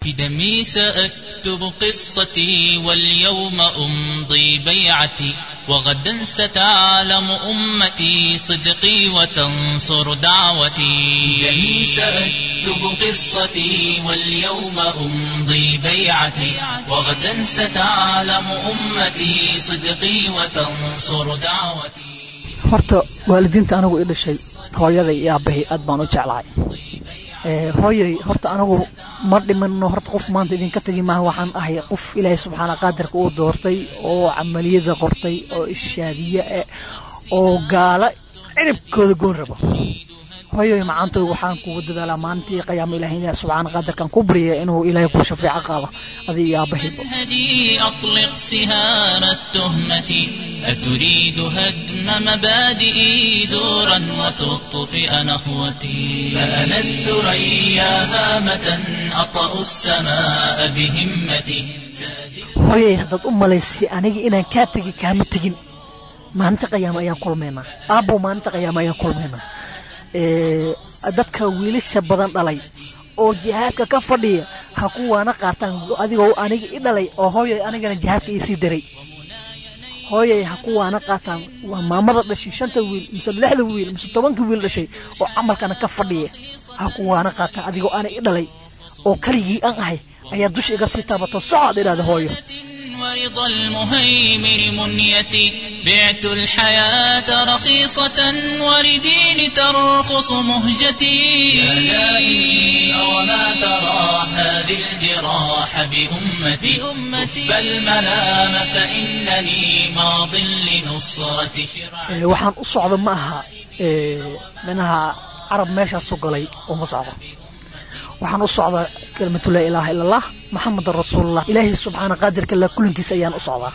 بدمي سأكتب قصتي واليوم أمضي بيعتي وغدا ستعلم أمتي صدقي وتنصر دعوتي بدمي سأكتب قصتي واليوم أمضي بيعتي وغدا ستعلم أمتي صدقي وتنصر دعوتي horta waalidiinta anigu i dhashay hooyaday iyo aabbahay aad baan u jeclahay hooyay horta anigu ma dhimano horta qof maanta idinka tegi maaha waxaan ahay qof ilaahay subxaana qaadirka uu doortay oo camaliyada qortay oo ishaadiye eh oo gaala ciribkooda goon rabo hooyay macaantoy waxaan kugu dadaalaa maalintii qiyaamo ilaahay ilaah subxaana qaadirkan ku baryaya inuu ilaahay ku shafeeco qaado adiga iyo aabahayba منهجي أطلق سهام التهمة أتريد هدم مبادئي زورا وتطفئ نخوتي فأنا الثريا هامة أطأ السماء بهمتي hooyay haddaad u malaysay aniga inaan kaa tegi kaama tegin maalinta qiyaamo ayaan kulmaynaa aabbow maalinta qiyaamo ayaan kulmaynaa dadka wiilasha badan dhalay oo jihaadka ka fadhiya ha kuwaana qaataan adigoo aniga i dhalay oo hooyay anigana jihaadka iisii daray hooyay ha kuwaana qaataan waa maamada dhashay shanta wiil mise lixda wiil mise tobanka wiil dhashay oo camalkana ka fadhiya ha kuwaana qaataan adigoo ana i dhalay oo kaligii aan ahay ayaa dusha iga sii taabato socoad idhahda hooyo ورضا المهيمن منيتي بعت الحياة رخيصة ولدين ترخص مهجتي يا لائي وما ترى هذه الجراح بأمتي أمتي بل ملام فإنني ماض لنصرة شرعتي waxaan u socda ma aha minaha carab meeshaasu galay uma socdo waxaan u socdaa kelimatu laa ilaaha ila allah maxamedan rasuulullah ilaahay subxaana qaadirka la kulankiisa ayaan u socdaa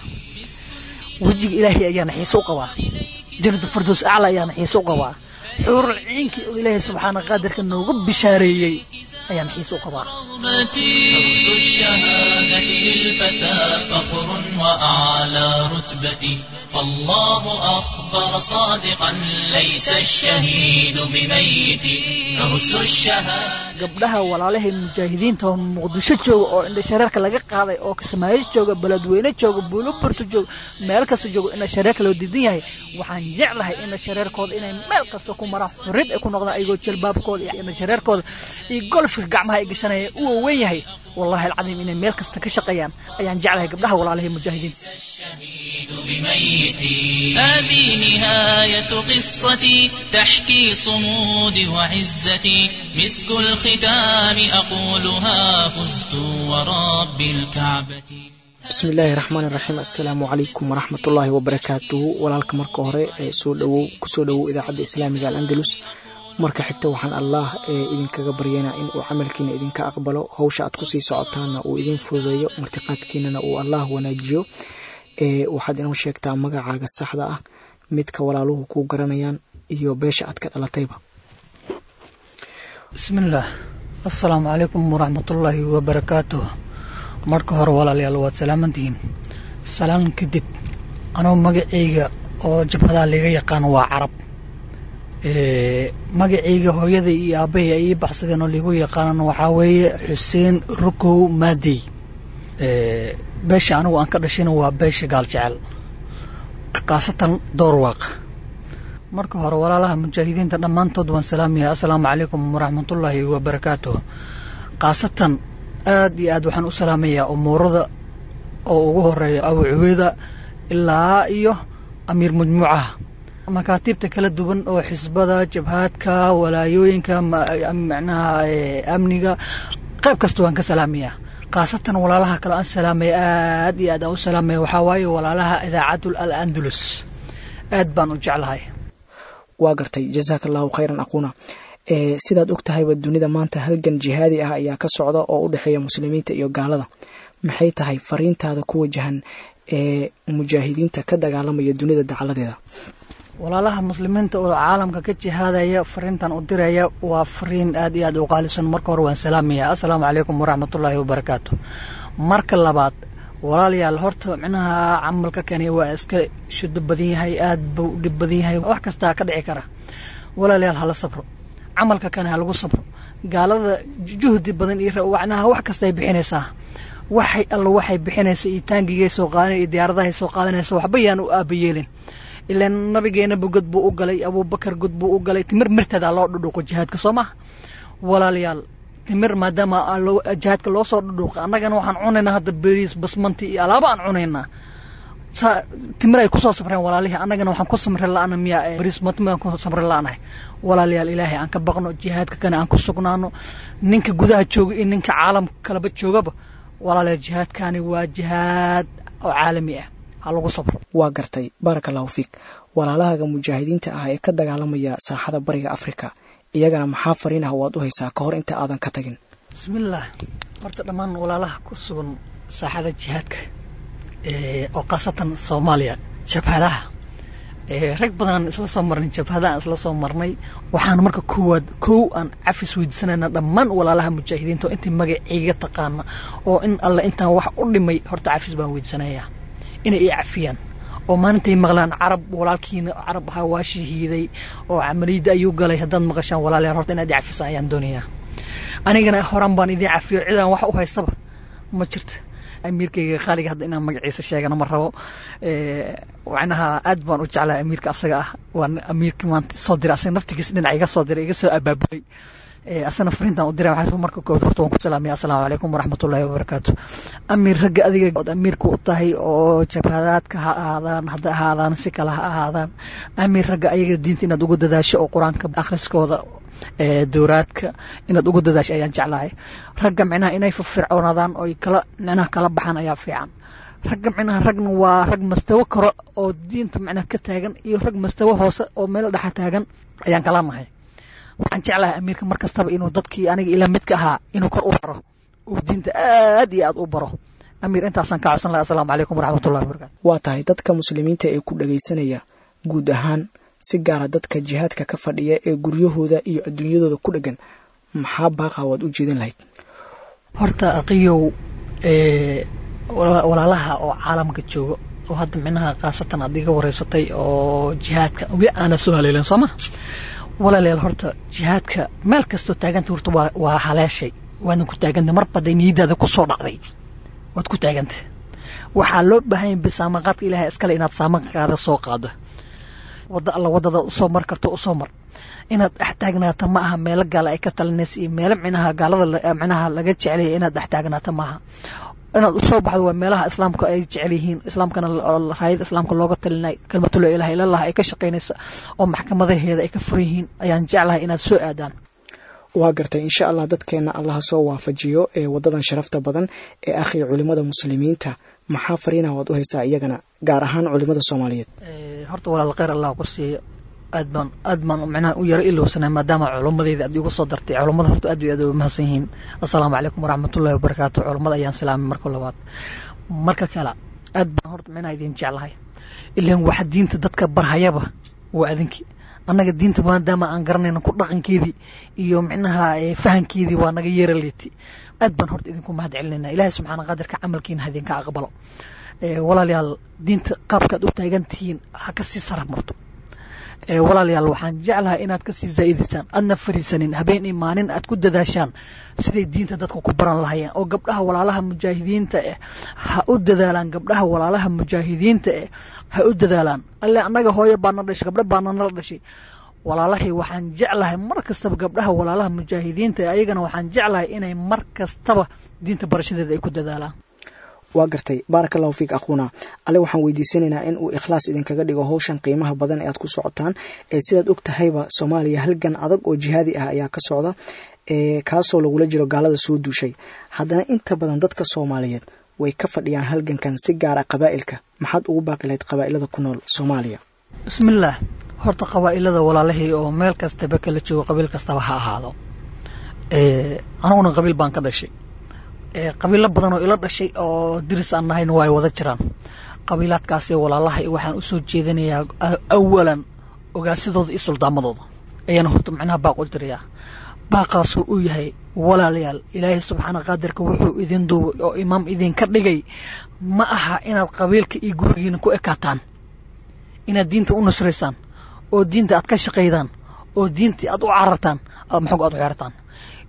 wejiga ilaahay ayaana xiise u qabaa jannada fardows acla ayaana xiise u qabaa xuurul ciinkii oo ilaahay subxaana qaadirka noogu bishaareeyey ayaana xiise u qabaa درس الشهادة للفتى فخر وأعلى رتبتي فالله أخبر صادقا ليس الشهيد بميت درس الشهادة gabdhaha walaalahay mujaahidiinta oo muqdisho jooga oo indha shareerka laga qaaday oo kismaayo jooga beledweyne jooga buuloburto jooga meel kasta jooga indha shareerka loo diidan yahay waxaan jeclahay indha shareerkooda inay meel kasta ku maraan xurriyad ay ku noqdaan ayagoo jalbaabkooda iyo indha shareerkooda iyo golfka gacmaha ay gashanaya u waaweyn yahay wallahi alcadiim inay meel kasta ka shaqeeyaan ayaan jeclahay gabdhaha walaalahay mujaahidiinta الشهيد بميتي هذه نهاية قصتي تحكي صمودي وعزتي مسك الختام أقولها فزت ورب الكعبة bismi illaahi raxmaan iraxiim assalaamu calaykum waraxmatullaahi wabarakaatuhu walaalka marka hore ee soo dhowow kusoo dhowow idaacadda islaamiga al'andalus marka xigta waxaan allah ee idinkaga baryaynaa in uu camalkiina idinka aqbalo howsha aad kusii socotaana uu idin fududeeyo martiqaadkiinana uu allah wanaajiyo ee waxaad inoo sheegtaa magacaaga saxda ah midka walaaluhu kuu garanayaan iyo beesha aad ka dhalatayba bismillaah assalaamu calaykum waraxmatullaahi wabarakaatuh marka hore walaalayaal waad salaamantihiin salaan kadib anuu magacayga oo jabhadaa liga yaqaan waa carab magacayga hooyaday iyo aabbahay ay ii baxsadeen oo liigu yaqaanan waxaa weeye xuseen rukow maadey beesha anigu aan ka dhashayna waa beesha gaal jecel khaasatan doorwaaq marka hore walaalaha mujaahidiinta dhammaantood waan salaamaya assalaamu calaykum waraxmatullaahi wabarakaatuh khaasatan aad iyo aad waxaan u salaamayaa umuurada oo ugu horeeya abu cubeeda ilaa iyo amiir majmuucaha makaatiibta kala duwan oo xisbada jabhaadka walaayooyinka macnaha amniga qayb kasta waan ka salaamayaa khaasatan walaalaha kale aan salaamaya aad iyo aad aan u salaamaya waxaa waaye walaalaha idaacadul al andalus aad baan u jeclahay waa gartay jazaaka allahu khayran aquuna sidaad og tahayba dunida maanta halgan jihaadi ah ayaa ka socda oo u dhexeeya muslimiinta iyo gaalada maxay tahay fariintaada ku wajahan ee mujaahidiinta ka dagaalamaya dunida dacaladeeda walaalaha muslimiinta oo caalamka ka jihaadaya fariintan u diraya waa fariin aad iyo aad u qaalisan marka hore waan salaamaya assalaamu calaykum waraxmatullaahi wabarakaatu marka labaad walaalayaal horta micnaha camalka kani waa iska shudo badan yahay aad buu dhib badan yahay wax kastaa ka dhici kara walaalayaal hala sabro camalka kani ha lagu sabro gaalada juhdi badan iyo wacnaha wax kastay bixinaysaa waxay alla waxay bixinaysa iyo taangigay soo qaadan iyo diyaaradahay soo qaadanaysa waxba yaan u aabayeelin ilaan nabigeenaba god buu u galay abuubakar god buu u galay timir mirteedaa loo dhudhuuqo jihaadka soo maha walaalayaal timir maadaama jihaadka loo soo dhudhuuqa annagana waxaan cunaynaa hadda beriis basmanti iyo alaaba aan cunaynaa timir ay kusoo samreen walaalihii annagana waxaan ku samri la-ana miyaa beriis basmanti aan ku samri la-anahay walaalayaal ilaahay aan ka baqno jihaadka kana aan ku sugnaano ninka gudaha jooga iyo ninka caalamka kaleba joogaba walaalayaal jihaadkani waa jihaad oo caalami ah ha lagu sabro waa gartay baaraka allahu fiik walaalahaaga mujaahidiinta ah ee ka dagaalamaya saaxada bariga afrika iyagana maxaa fariin ah waad u haysaa ka hor inta aadan ka tagin bismillaah horta dhammaan walaalaha ku sugan saaxada jihaadka oo khaasatan soomaaliya jabhadaha rag badan isla soo marnay jabhadaha isla soo marnay waxaan marka koowaad kow aan cafis weydiisanayna dhammaan walaalaha mujaahidiinta oo intii magaceyga taqaana oo in alle intaan wax u dhimay horta cafis baan weydiisanayaa inay i cafiyaan oo maalintay maqlaan carab walaalkiina carab ahaa waa shahiiday oo camaliyadda ayuu galay haddaad maqashaan walaalayaal horta inaad i cafisaan ayaan doonayaa anigana horaan baan idiin cafiyo cidaan wax u haystaba ma jirto amiirkayga qaaliga hadda inaan magaciisa sheegana ma rabo macnaha aad baan u jeclaa amiirka asaga ah waa amiirkii maanta soo diray asaga naftigiisa dhinac iga soo diray iga soo abaabulay asana fariintan u diray waxaa marka kood horta waan ku salaamaya assalaamu calaykum waraxmatullaahi wabarakaatu amiir ragga adiga ood amiirka u tahay oo jabhadaadka ha ahaadaan hadda ahaadaan si kale ha ahaadaan amiir ragga ayaga diinta inaad ugu dadaasho oo qur-aanka akhriskooda dowraadka inaad ugu dadaasho ayaan jeclahay ragga micnaha inay firfircoonaadaan oy kala micnaha kala baxaan ayaa fiican ragga micnaha ragna waa rag mastawo karo oo diinta micnaha ka taagan iyo rag mastawo hoose oo meel dhexa taagan ayaan kala nahay waxaan jeclahay amiirka mar kastaba inuu dadkii aniga ila midka ahaa inuu kor u baro uu diinta aad iyo aad u baro amiir intaasaan ka codsan lahay assalaamu calaykum waraxmatullahi wabarakatu waa tahay dadka muslimiinta ee ku dhagaysanaya guud ahaan si gaara dadka jihaadka ka fadhiya ee guryahooda iyo adduunyadooda ku dheggan maxaa baaqa waad u jeedin lahayd horta aqiyow walaalaha oo caalamka jooga oo hadda micnaha khaasatan aad iga wareysatay oo jihaadka weli aana soo haleelin soo ma walaalayaal horta jihaadka meel kastoo taaganta horta waa waa haleeshay waadan ku taaganta mar baday niyadaada ku soo dhacday waad ku taaganta waxaa loo baahanya bisaamaqaadka ilaahay iskale inaad saamaqaada soo qaado wadda alla waddada usoo mar karto usoo mar inaad dhex taagnaato ma aha meelo gaala ay ka talinaysa iyo meelo micnaha gaalada micnaha laga jecelaya inaad dhex taagnaato maaha inaad usoo baxdo waa meelaha islaamka ay jecel yihiin islaamkana raayada islaamka looga talinay kalmatula ilaha ilallah ay ka shaqaynaysa oo maxkamadaheeda ay ka furan yihiin ayaan jeclahay inaad soo aadaan waa gartay insha allah dadkeenna allaha soo waafajiyo ee wadadan sharafta badan ee akhi culimada muslimiinta maxaa fariinah waad u haysaa iyagana gaar ahaan culimada soomaaliyeed horta walaal kheyr allah ku siiyo aad baan aad baan micnaha u yaro ilowsanay maadaama culummadeyda aad igu soo dartay culummada horta aad iyo aad u mahadsan yihiin assalaamu calaykum waraxmatullahi wabarakaatu culummada ayaan salaamay marka labaad marka kale aad baan horta micnaha idin jeclahay ilaan waxa diinta dadka barhayaba waa adinki annaga diinta maadaama aan garanayno ku dhaqankeedii iyo micnaha fahankeedii waa naga yeera leeti aad baan horta idinku mahad celinayna ilaahay subxaana qadirka camalkiina hadinka aqbalo walaalayaal diinta qaabkaad u taagan tihiin ha ka sii saraf marto walaalayaal waxaan jeclahay inaad kasii zaa'idisaan aadna fariisanin habeen iyo maalin aad ku dadaashaan siday diinta dadka ku baran lahayeen oo gabdhaha walaalaha mujaahidiinta eh ha u dadaalaan gabdhaha walaalaha mujaahidiinta eh ha u dadaalaan alle annaga hooyo baana dhashay gabdho baana nala dhashay walaalahii waxaan jeclahay mar kastaba gabdhaha walaalaha mujaahidiinta eh ayagana waxaan jeclahay inay mar kastaba diinta barashadeeda ay ku dadaalaan waa gartay baaraka allahu fiik akhuuna alle waxaan weydiisanaynaa in uu ikhlaas idinkaga dhigo howshan qiimaha badan ee aad ku socotaan ee sidaad og tahayba soomaaliya halgan adag oo jihaadi ah ayaa ka socda ee kaasoo lagula jiro gaalada soo duushay haddana inta badan dadka soomaaliyeed way ka fadhiyaan halgankan si gaara qabaa'ilka maxaad ugu baaqi lahayd qabaa'ilada ku nool soomaaliya bismillaah horta qabaa'ilada walaalahii oo meel kastaba kala joogo qabiil kastaba ha ahaado aniguna qabiil baan ka dhashay qabiilo badan oo ila dhashay oo diris aan nahayna waa ay wada jiraan qabiilaadkaasi walaalaha waxaan u soo jeedinayaa awalan ogaasidooda iyo suldaamadooda ayaana horta macnaha baaq u dirayaa baaqaasuu u yahay walaalayaal ilaahay subxaana qaadirka wuxuu idin duubay oo imaam idinka dhigay ma aha inaad qabiilka iyo gurigiina ku ekaataan inaad diinta u nusraysaan oo diinta aad ka shaqaydaan oo diintii aad u carartaan maxoog aad u xeertaan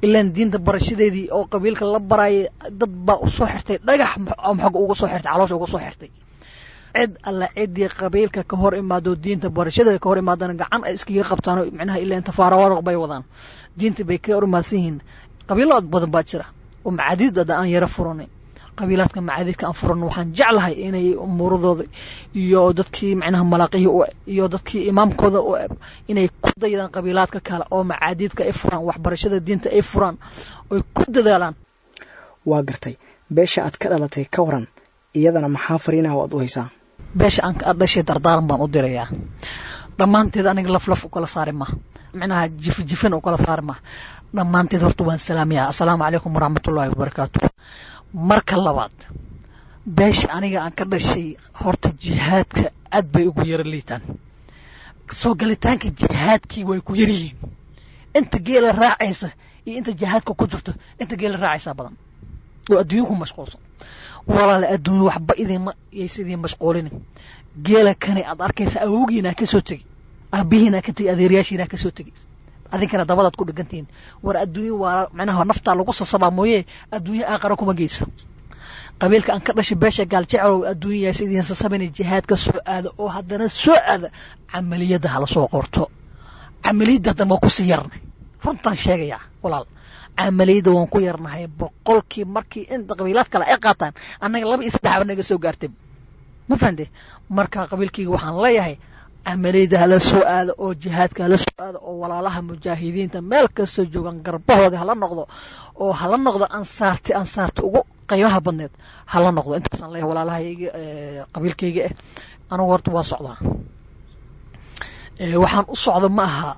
ilaan diinta barashadeedii oo qabiilka la barayay dad baa u soo xirtay dhagax maxog uga soo xirtay caloosha uga soo xirtay cid alla ciddii qabiilka ka hor imaado diinta barashadeeda ka hor imaadana gacan ay iskaga qabtaan micnaha ilaan tafaarawaruq bay wadaan diinta bay ka hor imaadsan yihiin qabiilo badan baa jira oo macaadiidada aan yaro furanay qabiilaadka macaadiidka aan furan waxaan jeclahay inay umuuradooda iyo dadkii macnaha malaaqihii u iyo dadkii imaamkooda u eb inay ku daydaan qabiilaadka kale oo macaadiidka ay furaan waxbarashada diinta ay furaan oy ku dadaalaan waa gartay beesha aad ka dhalatay ka waran iyadana maxaa fariinaha o aad u haysaa beesha aan ka dhashay dardaaran baan u dirayaa dhammaanteed aniga laflaf u kala saari ma macnaha jifjifin u kala saari ma dhammaanteed horta waan salaamayaa assalaamu calaykum waraxmatullaahi wabarakaatu marka labaad beesha aniga aan ka dhashay horta jihaadka aad bay ugu yaro liitaan soo galitaanka jihaadkii way ku yaryihiin inta geela raacaysa iyo inta jihaadka ku jirto inta geela raacaysaa badan oo adduunyo ku mashquulsan walaale adduunyo waxba idinma yaysa idin mashquulinin geela kani aad arkaysa awowgiinaa ka soo tegi aabihiinaa ka tegi adeeryaashiinaa ka soo tegi adinkana dabadaad ku dhigantihiin war adduunyo waa macnaha naftaa lagu sasabaa mooye adduunyo aaqara kuma geyso qabiilka aan ka dhashay beesha gaaljecelow adduunyayaas idiin sasabana jihaadka soo aada oo haddana soo aada camaliyadda hala soo qorto camaliyadda haddana waa kusii yarnay runtaan sheegayaa walaal camaliyadda waan ku yarnahay boqolkii markii inta qabiilaad kale ay qaataan annaga laba iyo saddexba naga soo gaartay ma fahante marka qabiilkayga waxaan leeyahay camaliyadda hala soo aado oo jihaadka hala soo aado oo walaalaha mujaahidiinta meel kastoo joogaan garbahooda hala noqdo oo hala noqdo ansaarti ansaarta ugu qaybaha badneed hala noqdo intaasaan leeyahay walaalahayga qabiilkayga eh anugu horta waa socdaa waxaan u socda ma aha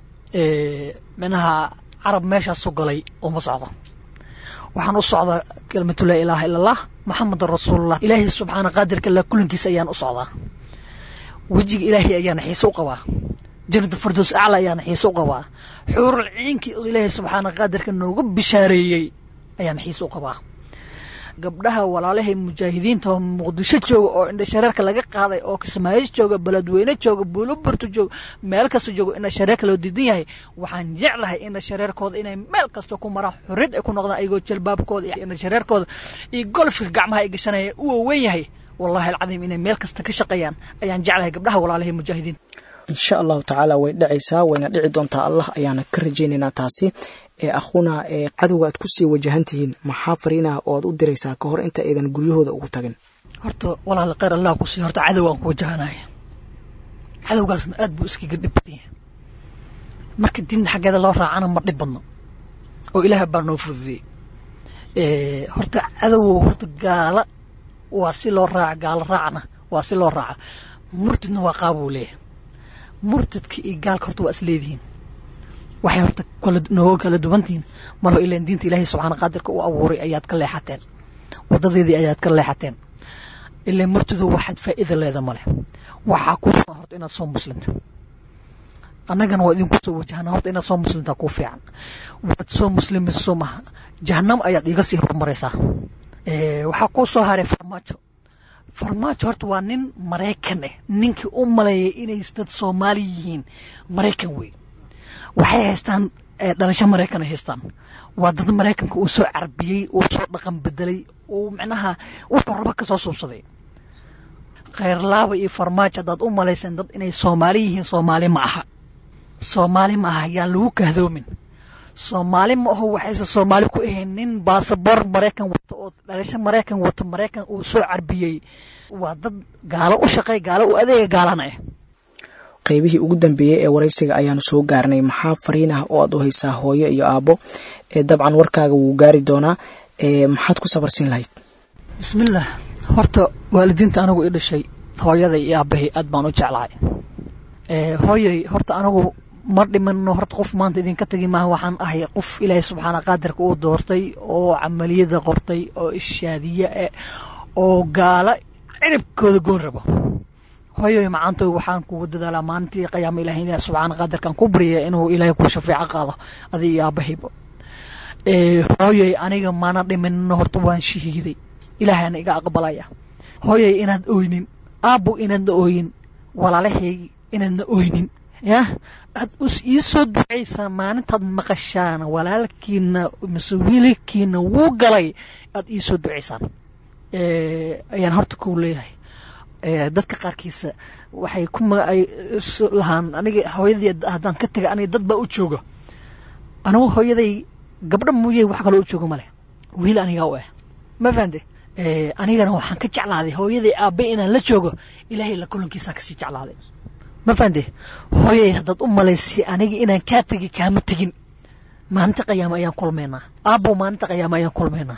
minaha carab meeshaasu galay uma socdo waxaan u socdaa kelimatu laa ilaaha ila allah maxamedan rasuulullah ilaahay subxaana qaadirka la kulankiisa ayaan u socdaa wejiga ilaahay ayaana xiise u qabaa janata fardows acla ayaana xiise u qabaa xuurul ciinkii oo ilaahay subxaana qaadirka nooga bishaareeyey ayaana xiise u qabaa gabdhaha walaalahay mujaahidiinta oo muqdisho jooga oo indhashareerka laga qaaday oo kismaayo jooga beledweyne jooga buuloburto jooga meel kasta jooga indhashareerka loo diidan yahay waxaan jeclahay indhashareerkooda inay meel kasta ku maraan xorriyad ay ku noqdaan ayagoo jalbaabkooda iyo indhashareerkooda iyo golfka gacmaha ay gashanaya u waaweyn yahay wallahi alcadiim inay meel kasta ka shaqeeyaan ayaan jeclahay gabdhaha walaalahay mujaahidiinta insha allahu tacaala way dhacaysaa wayna dhici doontaa allah ayaana ka rajaynaynaa taasi ee akhuna ee cadowga aad kusii wajahan tihiin maxaa fariinaha oo aad u diraysaa ka hor inta aydan guryahooda ugu tagin horta walaal kheyr allah ku sii horta cadowgaan ku wajahanaya cadowgaasna aad buu iskaga dhib badan yahay marka diinta xaggeeda loo raacana ma dhib badno oo ilaaha baa noo fududiyey horta cadowow horta gaala waa si loo raaca gaalo raacna waa si loo raaca murtidna waa qaabuu leeyahay murtidka iyo gaalka horta waa is leedihiin waxay horta nooga kala duwantihiin marho ilaan diinta ilaahay subxaana qaadirka u abuuray ayaad ka leexateen wadadeedii ayaad ka leexateen ilaan murtidu waxaad faa'iida leeda male waxaa kuu fiican horta inaad soo muslimta annagana waa idinku soo wajahana horta inaad soo muslimtaa kuu fiican waad soo muslimayso maha jahanamo ayaad iga sii horumaraysaa waxaa kuu soo haray farmaajo farmaajo horta waa nin maraykan ah ninkii u maleeyay inay dad soomaali yihiin maraykan wey waxay haystaan dhalasho maraykan ay haystaan waa dad maraykanka uu soo carbiyey uu soo dhaqan bedelay uu micnaha wuxuu raba ka soo suubsaday khayrlaaba iyo farmaajo haddaad u malayseen dad inay soomaali yihiin soomaali ma aha soomaali ma aha yaan lagu kahdoomin soomaali ma aho waxayse soomaali ku ahayn nin baasabor maraykan wato oo dhalasho maraykan wato maraykan uu soo carbiyey waa dad gaalo u shaqey gaalo u adeega gaalana ah qaybihii ugu dambeeyey ee waraysiga ayaanu soo gaarnay maxaa fariin ah oo aad u haysaa hooyo iyo aabbo ee dabcan warkaaga wuu gaari doonaa maxaad ku sabarsin lahayd bismillaah horta waalidiinta anigu i dhashay hooyaday iyo aabbahay aad baan u jeclahay hooyay horta anigu ma dhimano horta qof maanta idinka tegi maaha waxaan ahay qof ilaahay subxaana qaadirka uu doortay oo camaliyada qortay oo ishaadiye eh oo gaala ciribkooda goon rabo hooyoy macaantoy waxaan kugu dadaalaa maalintii qiyaama ilahay ilaah subxaana qaadirkan ku baryaya inuu ilaahay ku shafeeco qaado adi iyo aabahayba hooyoy aniga mana dhiminno horta waan shahiiday ilaahayna iga aqbalaya hooyoy inaad oynin aabbo inaadna ooyin walaalahay inaadna oynin yah aad ii soo ducaysaan maalintaad maqashaan walaalkiina mise wiilkiina wuu galay aad ii soo ducaysaan ayaan horta ku leeyahay dadka qaarkiisa waxay ku ay lahaan aniga hooyadii haddaan ka taga aniga dad baa u jooga anigu hooyaday gabdho muuye wax kaloo u jooga male wiil anigaa u ah ma fahamte anigana waxaan ka jeclaaday hooyaday aabe inaan la joogo ilaahay la kulankiisaan kasii jeclaaday ma fahamte hooyay haddaad u malaysay aniga inaan kaa tegi kaama tegin maalinta qayaama ayaan kulmaynaa aabbow maalinta qayaama ayaan kulmaynaa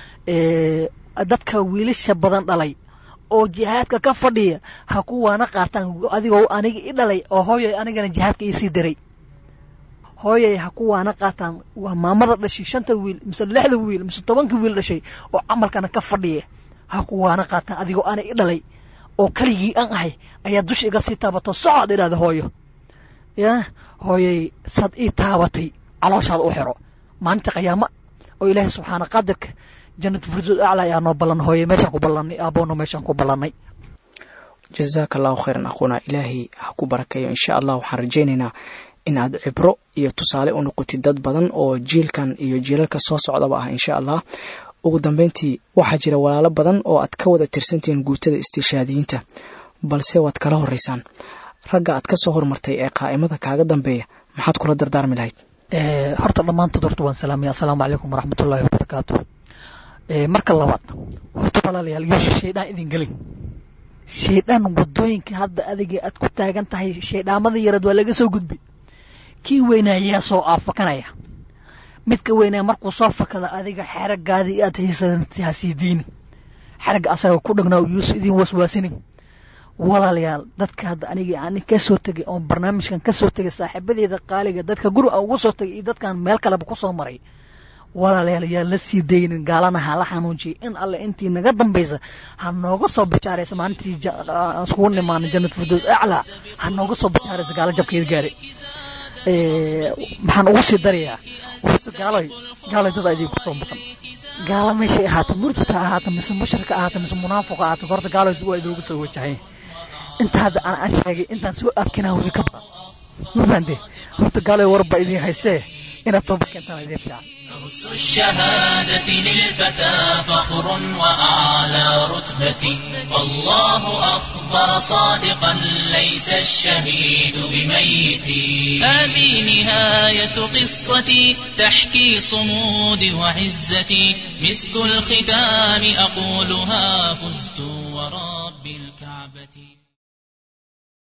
dadka wiilasha badan dhalay oo jihaadka ka fadhiya ha kuwaana qaataan adigoo aniga i dhalay oo hooyay anigana jihaadka iisii diray hooyay ha kuwaana qaataan waa maamada dhashay shanta wiil mise lixda wiil mise tobanka wiil dhashay oo camalkana ka fadhiya ha kuwaana qaataan adigoo ana i dhalay oo keligii aan ahay ayaa dusha iga sii taabato socod idhahda hooyo ya hooyay saad ii taabatay calooshaada u xiro maalinta qayaama oo ilaahay subxaana qaadirka jannatu firdood acla ayaa noo ballan hooye meeshaan ku ballanay aaboona meeshaan ku ballannay jazaaka allahu khayran aquuna ilaahay ha ku barakeeyo insha allah waxaan rajaynaynaa in aad cibro iyo tusaale u noqotid dad badan oo jiilkan iyo jiilalka soo socdaba ah insha allah ugu dambeyntii waxaa jira walaalo badan oo aad ka wada tirsantihiin guutada istiishaadiyiinta balse waad kala horeysaan ragga aad ka soo hormartay ee qaa'imada kaaga dambeeya maxaad kula dardaarmi lahayd horta dhammaantood horta waan salaamaya assalaamu calaykum waraxmatullaahi wabarakaatu marka labaad horta walaalayaal yuusha shaydaan idin gelin shaydaan wadooyinka hadda adiga aad ku taagan tahay shaydhaamada yareed waa laga soo gudbi kii weynaayaa soo aafakanaya midka weynaa markuu soo fakada adiga xeragaadii aad haysanti hasii diini xeragga asaga ku dhagnaa yuusu idin waswaasinin walaalayaal dadka hadda aniga aan ka soo tegay oon barnaamijkan ka soo tegay saaxiibadeeda qaaliga dadka guri aan uga soo tegay iyo dadkan meel kaleba ku soo maray walaalayaal yaa la sii daynin gaalana ha la xanuunjiyay in alle intii naga dambaysa ha nooga soo bajaaraysa maalintii iskugu nimaana jannat firdows aclaa ha nooga soo bajaaraysa gaalo jabkeeda gaaray maxaan ugu sii darayaa horta gaalay gaalay dad idinku soo maqan gaala meeshay ahaata murtata ahaata mise mushrika ahaata mise munaafiqa ahaata horta gaalay waa idooga soo wajahay inta hadda aan aan sheegay intaan soo arkinaa wada ka badan ma fahamte horta gaalay warba idin haystee inaad toba keentaan idin fiican درس الشهادة للفتى فخر وأعلى رتبة والله أخبر صادقا ليس الشهيد بميت هذه نهاية قصتي تحكي صمود وعزتي مسك الختام أقولها فزت